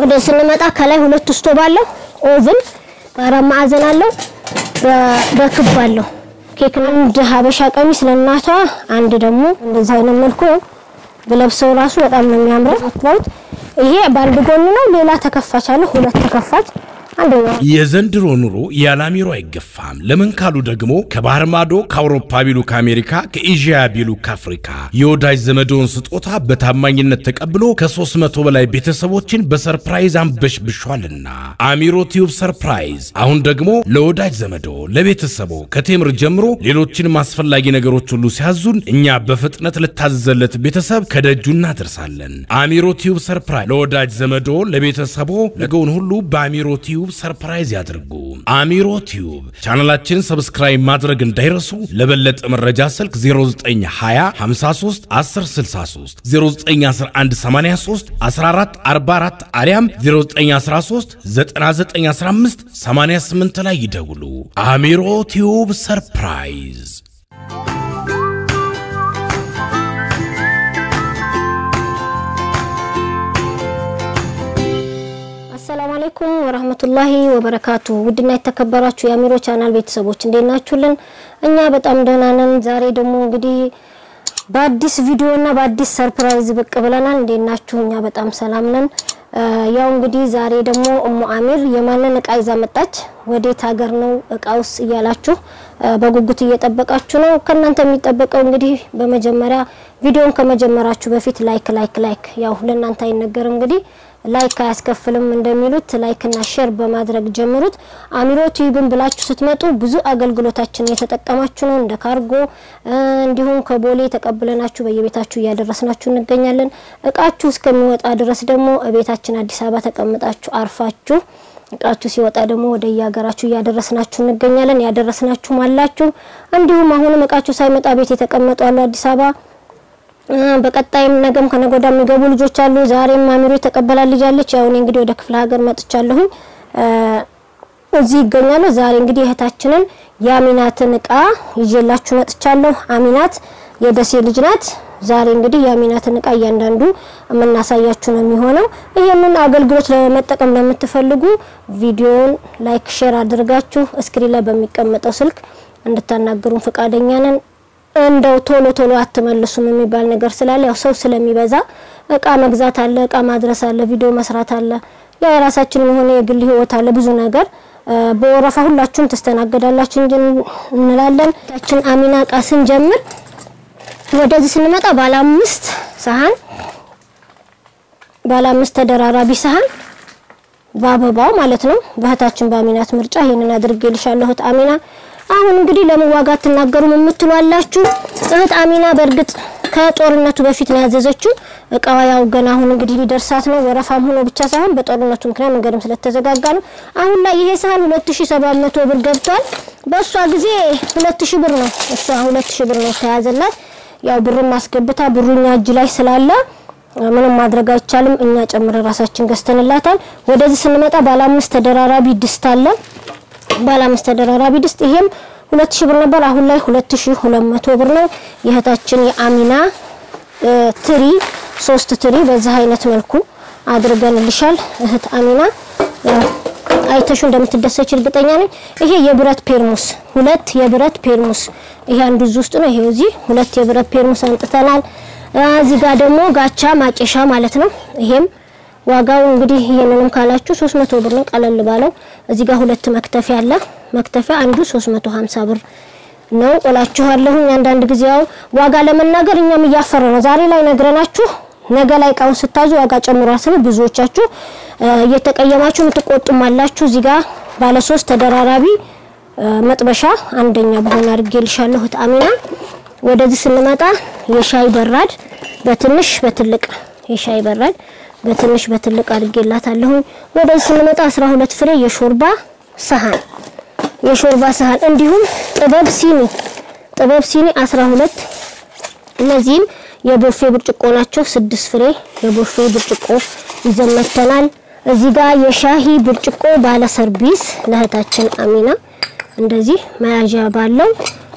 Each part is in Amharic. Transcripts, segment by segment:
ወደ ስንመጣ ከላይ ሁለት ስቶቭ አለው። ኦቭን በአራት ማዕዘን አለው፣ በክብ አለው። ኬክ አንድ ሀበሻ ቀሚስ ለእናቷ፣ አንድ ደግሞ እንደዚህ አይነት መልኩ ነው ብለብሰው ራሱ በጣም ነው የሚያምረው። ይሄ በአንድ ጎን ነው። ሌላ ተከፋች አለ፣ ሁለት ተከፋች አንደኛው የዘንድሮ ኑሮ ያለ አሚሮ አይገፋም። ለምን ካሉ ደግሞ ከባህር ማዶ ከአውሮፓ ቢሉ ከአሜሪካ፣ ከኤዥያ ቢሉ ከአፍሪካ የወዳጅ ዘመዶን ስጦታ በታማኝነት ተቀብሎ ከ300 በላይ ቤተሰቦችን በሰርፕራይዝ አንበሽብሿልና አሚሮ ቲዩብ ሰርፕራይዝ አሁን ደግሞ ለወዳጅ ዘመዶ ለቤተሰቦ ከቴምር ጀምሮ ሌሎችንም አስፈላጊ ነገሮች ሁሉ ሲያዙን እኛ በፍጥነት ልታዘዘለት ቤተሰብ ከደጁ እናደርሳለን። አሚሮ ቲዩብ ሰርፕራይዝ ለወዳጅ ዘመዶ ለቤተሰቦ ነገውን ሁሉ በአሚሮ ቲዩብ ሰርፕራይዝ ያድርጉ። አሚሮ ቲዩብ ቻናላችን ሰብስክራይብ ማድረግ እንዳይረሱ። ለበለጠ መረጃ ስልክ 0920 53 1063 0911 83 14 44 አሊያም 0913 9915 88 ላይ ይደውሉ። አሚሮ ቲዩብ ሰርፕራይዝ አሰላሙ አለይኩም ወራህመቱላሂ ወበረካቱ። ውድና የተከበራችሁ የአሚሮ ቻናል ቤተሰቦች እንዴት ናችሁልን? እኛ በጣም ደህና ነን። ዛሬ ደግሞ እንግዲህ በአዲስ ቪዲዮ እና በአዲስ ሰርፕራይዝ ብቅ ብለናል። እንዴት ናችሁ? እኛ በጣም ሰላም ነን። ያው እንግዲህ ዛሬ ደግሞ እሙ አሚር የማንን እቃ ይዛ መጣች፣ ወዴት ሀገር ነው እቃውስ እያላችሁ በጉጉት እየጠበቃችሁ ነው። ከእናንተ የሚጠበቀው እንግዲህ በመጀመሪያ ቪዲዮን ከመጀመራችሁ በፊት ላይክ ላይክ ላይክ ያው ለእናንተ አይነገር እንግዲህ ላይክ አያስከፍልም እንደሚሉት ላይክ እና ሼር በማድረግ ጀምሩት። አሚሮ ቲዩብን ብላችሁ ስትመጡ ብዙ አገልግሎታችን የተጠቀማችሁ ነው። እንደ ካርጎ እንዲሁም ከቦሌ ተቀብለናችሁ በየቤታችሁ እያደረስናችሁ እንገኛለን። እቃችሁ እስከሚወጣ ድረስ ደግሞ ቤታችን አዲስ አበባ ተቀምጣችሁ አርፋችሁ እቃችሁ ሲወጣ ደግሞ ወደ የሀገራችሁ እያደረስናችሁ እንገኛለን። ያደረስናችሁም አላችሁ። እንዲሁም አሁንም እቃችሁ ሳይመጣ ቤት የተቀመጡ አሉ አዲስ አበባ በቀጣይም ነገም ከነጎዳ የሚገቡ ልጆች አሉ። ዛሬም አሚሮ የተቀበላ ልጅ አለች። ያው እኔ እንግዲህ ወደ ክፍለ ሀገር መጥቻለሁኝ እዚህ ይገኛሉ። ዛሬ እንግዲህ እህታችንን የአሚናትን እቃ ይዤላችሁ መጥቻለሁ። አሚናት የደሴ ልጅ ናት። ዛሬ እንግዲህ የአሚናትን እቃ እያንዳንዱ የምናሳያችሁ ነው የሚሆነው። ይህንን አገልግሎት ለመጠቀም ለምትፈልጉ ቪዲዮውን ላይክ፣ ሼር አድርጋችሁ እስክሪን ላይ በሚቀመጠው ስልክ እንድታናገሩን ፈቃደኛ ነን። እንደው ቶሎ ቶሎ አትመልሱም የሚባል ነገር ስላለ ያው ሰው ስለሚበዛ እቃ መግዛት አለ፣ እቃ ማድረስ አለ፣ ቪዲዮ መስራት አለ፣ ያ የራሳችን የሆነ የግል ህይወት አለ፣ ብዙ ነገር በወረፋ ሁላችሁም ትስተናገዳላችሁ እንጂ እንላለን። ታችን አሚና እቃ ስንጀምር ወደዚህ ስንመጣ ባለ አምስት ሰሃን ባለ አምስት ተደራራቢ ሰሃን በአበባው ማለት ነው። በእህታችን በአሚናት ምርጫ ይሄንን አድርጌልሻለሁ እህት አሚና አሁን እንግዲህ ለምን ዋጋ አትናገሩም የምትሉ አላችሁ። እህት አሚና በእርግጥ ከጦርነቱ በፊት ነው ያዘዘችው እቃዋ ያው ገና አሁን እንግዲህ ሊደርሳት ነው። ወረፋም ሆኖ ብቻ ሳይሆን በጦርነቱ ምክንያት መንገድም ስለተዘጋጋ ነው። አሁን ላይ ይሄ ሳህን 2700 ብር ገብቷል። በእሷ ጊዜ 2000 ብር ነው እሷ 2000 ብር ነው ተያዘላት። ያው ብርም አስገብታ ብሩኛ እጅ ላይ ስላለ ምንም ማድረግ አይቻልም። እኛ ጨምረ ራሳችን ገዝተንላታል። ወደዚህ ስንመጣ ባለ አምስት ተደራራቢ ድስት አለ ባለ አምስት ተደራራቢ ድስት ይሄም 2000 ብር ነበር። አሁን ላይ 2200 ብር ነው። የእህታችን የአሚና ትሪ ሶስት ትሪ በዚህ አይነት መልኩ አድርገንልሻል እህት አሚና። አይተሹ እንደምትደሰች እርግጠኛ ነኝ። ይሄ የብረት ፔርሙስ ሁለት የብረት ፔርሙስ ይሄ አንዱ እዚህ ውስጥ ነው። ይሄው እዚህ ሁለት የብረት ፔርሙስ አንጥተናል። እዚህ ጋር ደግሞ ጋቻ ማጨሻ ማለት ነው። ይሄም ዋጋው እንግዲህ ይሄንንም ካላችሁ 300 ብር ነው ቀለል ባለው። እዚህ ጋር ሁለት መክተፊያ አለ። መክተፊያ አንዱ 350 ብር ነው እላችኋለሁ። አንዳንድ ጊዜ ያው ዋጋ ለመናገር እኛም እያፈረ ነው። ዛሬ ላይ ነግረናችሁ ነገ ላይ እቃውን ስታዙ ዋጋ ጨምሯል ስለ ብዙዎቻችሁ እየተቀየማችሁ የምትቆጡም አላችሁ። እዚህ ጋር ባለ ሶስት ተደራራቢ መጥበሻ አንደኛ በሆነ አድርጌልሻለሁ እህት አሚና። ወደዚህ ስንመጣ የሻይ በራድ በትንሽ በትልቅ የሻይ በራድ በትንሽ በትልቅ አድርጌላታለሁ። ወደዚህ ስንመጣ 12 ፍሬ የሾርባ ሰሃን የሾርባ ሰሃን እንዲሁም ጥበብ ሲኒ ጥበብ ሲኒ 12 እነዚህም የቦፌ ብርጭቆ ናቸው። ስድስት ፍሬ የቦፌ ብርጭቆ ይዘመተናል። እዚህ ጋር የሻሂ ብርጭቆ ባለ ሰርቪስ ለእህታችን አሚና እንደዚህ መያዣ ባለው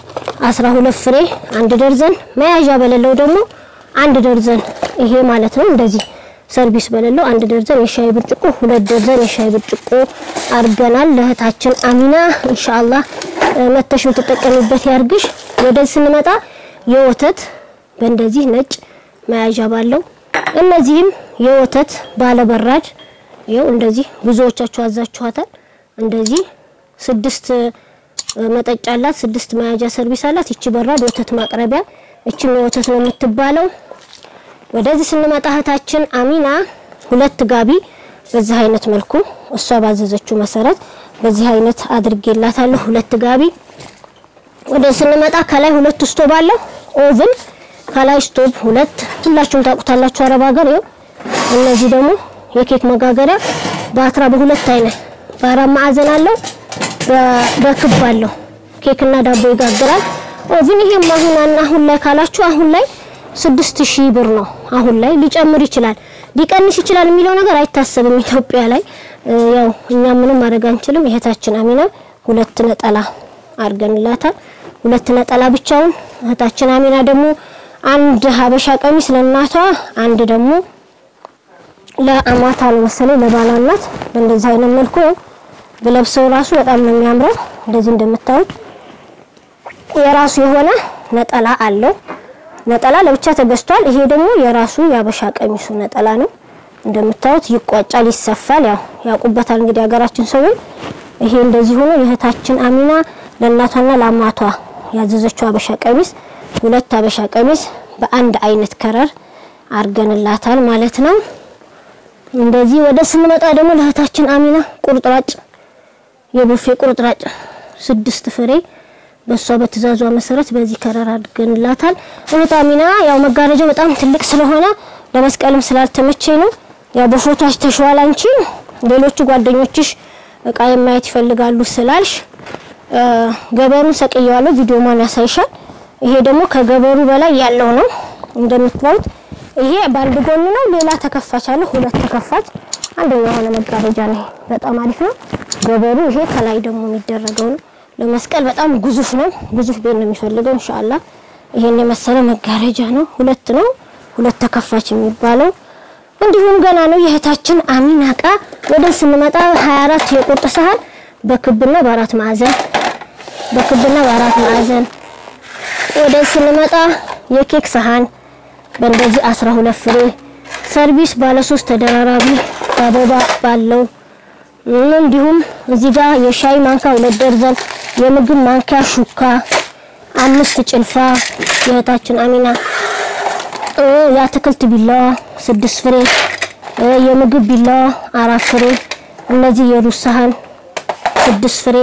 12 ፍሬ አንድ ደርዘን፣ መያዣ በሌለው ደግሞ አንድ ደርዘን ይሄ ማለት ነው። እንደዚህ ሰርቪስ በሌለው አንድ ደርዘን የሻይ ብርጭቆ ሁለት ደርዘን የሻይ ብርጭቆ አርገናል። ለእህታችን አሚና ኢንሻአላህ መተሽ የምትጠቀሚበት ያርግሽ። ወደዚህ ስንመጣ የወተት በእንደዚህ ነጭ መያዣ ባለው እነዚህም የወተት ባለበራድ ይኸው እንደዚህ ብዙዎቻችሁ አዛችኋታል። እንደዚህ ስድስት መጠጫ አላት፣ ስድስት መያዣ ሰርቪስ አላት። ይቺ በራድ ወተት ማቅረቢያ፣ እቺም የወተት ነው የምትባለው። ወደዚህ ስንመጣ እህታችን አሚና ሁለት ጋቢ በዚህ አይነት መልኩ እሷ ባዘዘችው መሰረት በዚህ አይነት አድርጌላታለሁ። ሁለት ጋቢ። ወደዚህ ስንመጣ ከላይ ሁለት ስቶብ አለው ኦቭን፣ ከላይ ስቶብ ሁለት። ሁላችሁም ታውቁታላችሁ አረብ ሀገር። ይኸው እነዚህ ደግሞ የኬክ መጋገሪያ በአትራ በሁለት አይነት በአራት ማዕዘን አለው በክብ አለው። ኬክና ዳቦ ይጋግራል። ኦቭን ይሄም አሁን አሁን ላይ ካላችሁ አሁን ላይ ስድስት ሺህ ብር ነው። አሁን ላይ ሊጨምር ይችላል ሊቀንስ ይችላል የሚለው ነገር አይታሰብም። ኢትዮጵያ ላይ ያው እኛ ምንም ማድረግ አንችልም። እህታችን አሚና ሁለት ነጠላ አድርገንላታል። ሁለት ነጠላ ብቻውን። እህታችን አሚና ደግሞ አንድ ሀበሻ ቀሚስ ለእናቷ፣ አንድ ደግሞ ለአማታ ነው መሰለኝ ለባሏ እናት በእንደዚህ አይነት መልኩ ነው ብለብሰው ራሱ በጣም ነው የሚያምረው። እንደዚህ እንደምታዩት የራሱ የሆነ ነጠላ አለው። ነጠላ ለብቻ ተገዝቷል። ይሄ ደግሞ የራሱ የአበሻ ቀሚሱ ነጠላ ነው። እንደምታዩት ይቋጫል፣ ይሰፋል። ያው ያውቁበታል እንግዲህ ሀገራችን ሰዎች። ይሄ እንደዚህ ሆኖ የእህታችን አሚና ለእናቷና ለአማቷ ያዘዘችው አበሻ ቀሚስ ሁለት አበሻ ቀሚስ በአንድ አይነት ከረር አርገንላታል ማለት ነው። እንደዚህ ወደ ስንመጣ ደግሞ ለእህታችን አሚና ቁርጥራጭ የቡፌ ቁርጥራጭ ስድስት ፍሬ በሷ በትእዛዟ መሰረት በዚህ ከረር አድርገንላታል። እህት አሚና ያው መጋረጃው በጣም ትልቅ ስለሆነ ለመስቀልም ስላልተመቸኝ ነው። ያው በፎቶ አስተሽዋል። አንቺ ሌሎቹ ጓደኞችሽ እቃ የማየት ይፈልጋሉ ስላልሽ ገበሩን ሰቅየዋለሁ። ቪዲዮ ማን ያሳይሻል። ይሄ ደግሞ ከገበሩ በላይ ያለው ነው እንደምታዩት። ይሄ በአንድ ጎን ነው። ሌላ ተከፋች አለ፣ ሁለት ተከፋች። አንደኛ የሆነ መጋረጃ ነው። በጣም አሪፍ ነው። ገበሩ ይሄ ከላይ ደግሞ የሚደረገው ነው። ለመስቀል በጣም ግዙፍ ነው። ግዙፍ ቤት ነው የሚፈልገው። ኢንሻአላህ ይሄን የመሰለ መጋረጃ ነው። ሁለት ነው፣ ሁለት ተከፋች የሚባለው እንዲሁም ገና ነው። የእህታችን አሚና እቃ ወደ ስንመጣ 24 የቁርጥ ሰሃን በክብና በአራት ማዕዘን በክብና በአራት ማዕዘን ወደ ስንመጣ የኬክ ሰሃን በእንደዚህ 12 ፍሬ ሰርቪስ ባለ ሶስት ተደራራቢ አበባ ባለው እንዲሁም እዚህ ጋር የሻይ ማንካ ሁለት ደርዘን የምግብ ማንኪያ ሹካ አምስት ጭልፋ የእህታችን አሚና የአትክልት ቢላዋ ስድስት ፍሬ የምግብ ቢላዋ አራት ፍሬ እነዚህ የሩዝ ሰሃን ስድስት ፍሬ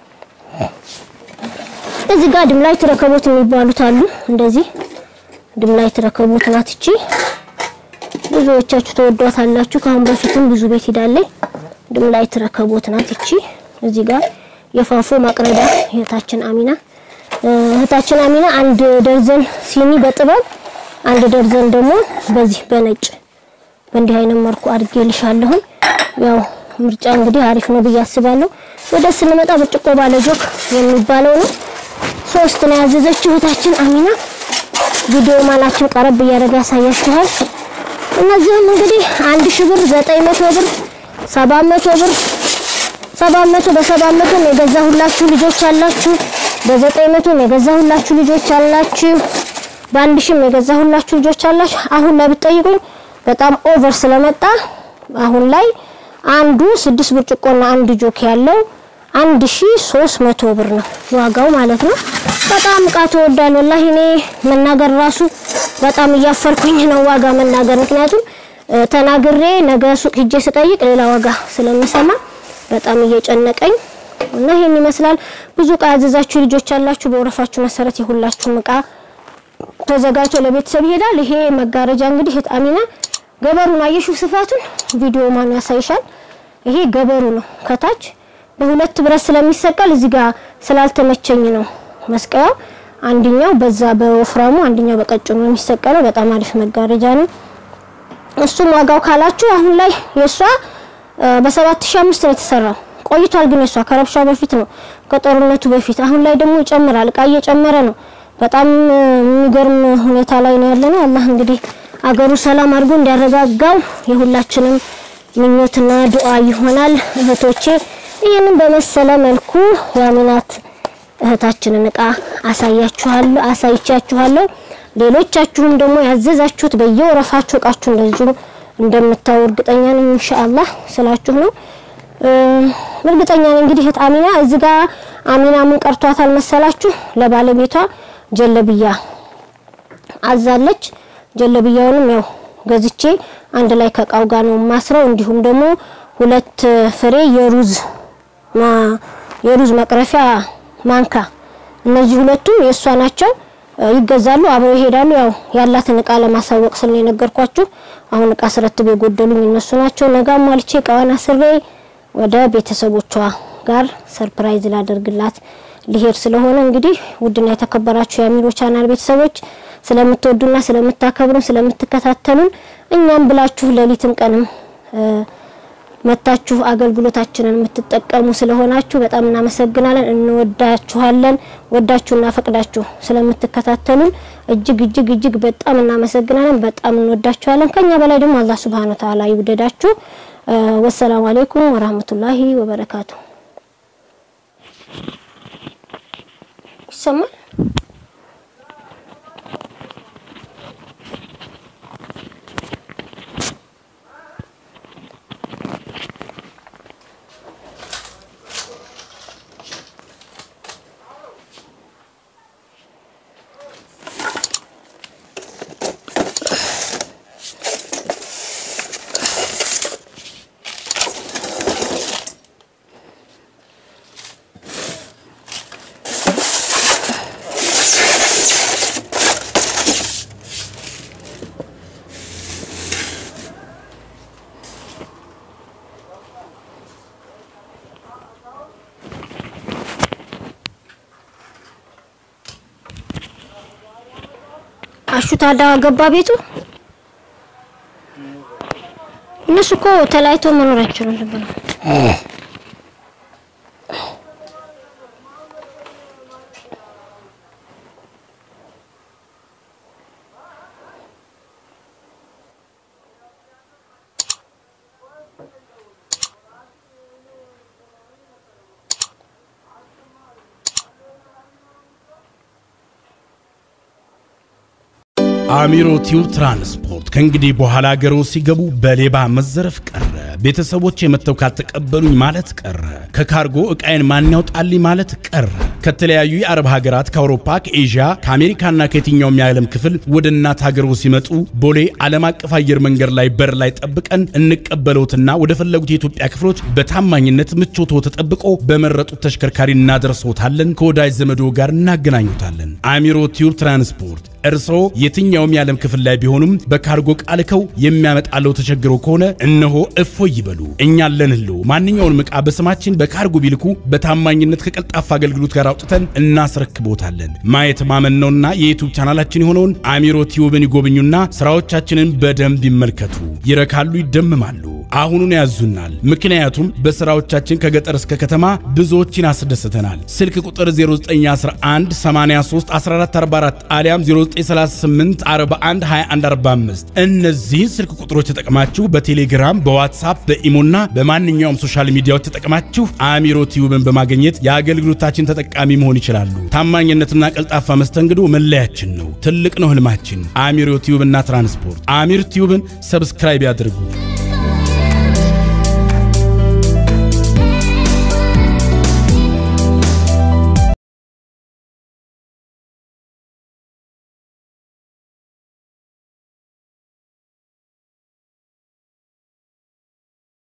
እዚህ ጋር ድምላይት ረከቦት የሚባሉት አሉ። እንደዚህ ድምላይት ረከቦት ናት እቺ። ብዙዎቻችሁ ተወዷታላችሁ። ከአሁን በፊትም ብዙ ቤት ሄዳለች። ድምላይት ረከቦት ናት እቺ። እዚህ ጋር የፋፎ ማቅረቢያ እህታችን አሚና እህታችን አሚና አንድ ደርዘን ሲኒ በጥበብ አንድ ደርዘን ደግሞ በዚህ በነጭ በእንዲህ አይነት መልኩ አድርጌልሻለሁ። ያው ምርጫ እንግዲህ አሪፍ ነው ብዬ አስባለሁ። ወደ ስንመጣ ብርጭቆ ባለጆክ የሚባለው ነው። ሶስት ነው ያዘዘችው እህታችን አሚና። ቪዲዮ ማናችን ቀረብ እያደረገ ያሳያችኋል። እነዚህም እንግዲህ አንድ ሺህ ብር፣ ዘጠኝ መቶ ብር፣ ሰባት መቶ ብር ሰባት መቶ በሰባት መቶ የገዛሁላችሁ ልጆች አላችሁ። በዘጠኝ መቶ የገዛሁላችሁ ልጆች አላችሁ። በአንድ ሺህም የገዛሁላችሁ ልጆች አላችሁ። አሁን ላይ ብትጠይቁኝ በጣም ኦቨር ስለመጣ አሁን ላይ አንዱ ስድስት ብርጭቆና አንድ ጆክ ያለው አንድ ሺ ሶስት መቶ ብር ነው ዋጋው ማለት ነው። በጣም እቃ ተወዷል። ወላሂ እኔ መናገር ራሱ በጣም እያፈርኩኝ ነው ዋጋ መናገር። ምክንያቱም ተናግሬ ነገ ሱቅ ሂጄ ስጠይቅ ሌላ ዋጋ ስለምሰማ በጣም እየጨነቀኝ እና ይሄን ይመስላል። ብዙ እቃ ያዘዛችሁ ልጆች ያላችሁ በወረፋችሁ መሰረት የሁላችሁም እቃ ተዘጋጅቶ ለቤተሰብ ይሄዳል። ይሄ መጋረጃ እንግዲህ እህት አሚና ገበሩን አየሽው ስፋቱን ቪዲዮ ማን ያሳይሻል። ይሄ ገበሩ ነው ከታች በሁለት ብረት ስለሚሰቀል እዚህ ጋር ስላልተመቸኝ ነው መስቀያው። አንደኛው በዛ በወፍራሙ አንደኛው በቀጭኑ ነው የሚሰቀለው። በጣም አሪፍ መጋረጃ ነው። እሱም ዋጋው ካላችሁ አሁን ላይ የሷ በ7500 ነው የተሰራው። ቆይቷል ግን የሷ ከረብሻው በፊት ነው ከጦርነቱ በፊት። አሁን ላይ ደግሞ ይጨምራል፣ እቃ እየጨመረ ነው። በጣም የሚገርም ሁኔታ ላይ ነው ያለነው። አላህ እንግዲህ አገሩ ሰላም አድርጎ እንዲያረጋጋው የሁላችንም ምኞትና ዱዓ ይሆናል። እህቶቼ ይህንን በመሰለ መልኩ የአሚናት እህታችንን እቃ አሳያችኋለሁ አሳይቻችኋለሁ። ሌሎቻችሁም ደግሞ ያዘዛችሁት በየወረፋችሁ እቃችሁ እንደዚሁ እንደምታዩ እርግጠኛ ነኝ። ኢንሻአላህ ስላችሁ ነው እርግጠኛ ነኝ። እንግዲህ እህት አሚና እዚህ ጋር አሚና ምን ቀርቷታል መሰላችሁ? ለባለቤቷ ጀለብያ አዛለች። ጀለብያውንም ያው ገዝቼ አንድ ላይ ከእቃው ጋር ነው ማስረው። እንዲሁም ደግሞ ሁለት ፍሬ የሩዝ የሩዝ መቅረፊያ ማንካ፣ እነዚህ ሁለቱም የእሷ ናቸው። ይገዛሉ፣ አብረው ይሄዳሉ። ያው ያላትን እቃ ለማሳወቅ ስል ነው የነገርኳችሁ። አሁን እቃ ስረትብ የጎደሉኝ እነሱ ናቸው። ነገ ሟልቼ እቃዋን አስሬ ወደ ቤተሰቦቿ ጋር ሰርፕራይዝ ላደርግላት ሊሄድ ስለሆነ እንግዲህ ውድና የተከበራችሁ የአሚሮ ቻናል ቤተሰቦች ስለምትወዱና ስለምታከብሩን ስለምትከታተሉን እኛም ብላችሁ ሌሊትም ቀንም መታችሁ አገልግሎታችንን የምትጠቀሙ ስለሆናችሁ በጣም እናመሰግናለን። እንወዳችኋለን። ወዳችሁና ፈቅዳችሁ ስለምትከታተሉን እጅግ እጅግ እጅግ በጣም እናመሰግናለን። በጣም እንወዳችኋለን። ከኛ በላይ ደግሞ አላህ ሱብሃነሁ ወተዓላ ይውደዳችሁ። ወሰላሙ አለይኩም ወራህመቱላሂ ወበረካቱ። ይሰማል? አሹ ታዳ ገባ ቤቱ። እነሱ እኮ ተለያይቶ መኖር አይችሉም ነበር። አሚሮ ቲዩብ ትራንስፖርት ከእንግዲህ በኋላ ሀገሮ ሲገቡ በሌባ መዘረፍ ቀረ። ቤተሰቦች የመተው ካልተቀበሉኝ ማለት ቀረ። ከካርጎ እቃዬን ማን ያውጣልኝ ማለት ቀረ። ከተለያዩ የአረብ ሀገራት፣ ከአውሮፓ፣ ከኤዥያ፣ ከአሜሪካና ከየትኛውም የዓለም ክፍል ወደ እናት ሀገሮ ሲመጡ ቦሌ ዓለም አቀፍ አየር መንገድ ላይ በር ላይ ጠብቀን እንቀበለውትና ወደ ፈለጉት የኢትዮጵያ ክፍሎች በታማኝነት ምቾቶ ተጠብቆ በመረጡት ተሽከርካሪ እናደርሰውታለን። ከወዳጅ ዘመዶ ጋር እናገናኙታለን። አሚሮ ቲዩብ ትራንስፖርት እርስዎ የትኛውም የዓለም ክፍል ላይ ቢሆኑም በካርጎ ቃልከው የሚያመጣለው ተቸግሮ ከሆነ እነሆ እፎይ ይበሉ። እኛ አለንልዎ። ማንኛውንም ዕቃ በስማችን በካርጎ ቢልኩ በታማኝነት ከቀልጣፋ አገልግሎት ጋር አውጥተን እናስረክቦታለን። ማየት ማመን ነውና የዩቱብ ቻናላችን የሆነውን አሚሮ ቲዩብን ይጎብኙና ስራዎቻችንን በደንብ ይመልከቱ። ይረካሉ፣ ይደምማሉ። አሁኑን ያዙናል። ምክንያቱም በስራዎቻችን ከገጠር እስከ ከተማ ብዙዎችን አስደስተናል። ስልክ ቁጥር 0911 83 1444 አሊያም 0938 41 21 45 እነዚህን ስልክ ቁጥሮች ተጠቅማችሁ በቴሌግራም በዋትሳፕ በኢሞና በማንኛውም ሶሻል ሚዲያዎች ተጠቅማችሁ አሚሮ ቲዩብን በማግኘት የአገልግሎታችን ተጠቃሚ መሆን ይችላሉ። ታማኝነትና ቀልጣፋ መስተንግዶ መለያችን ነው። ትልቅ ነው ህልማችን። አሚሮ ቲዩብና ትራንስፖርት። አሚር ቲዩብን ሰብስክራይብ ያድርጉ።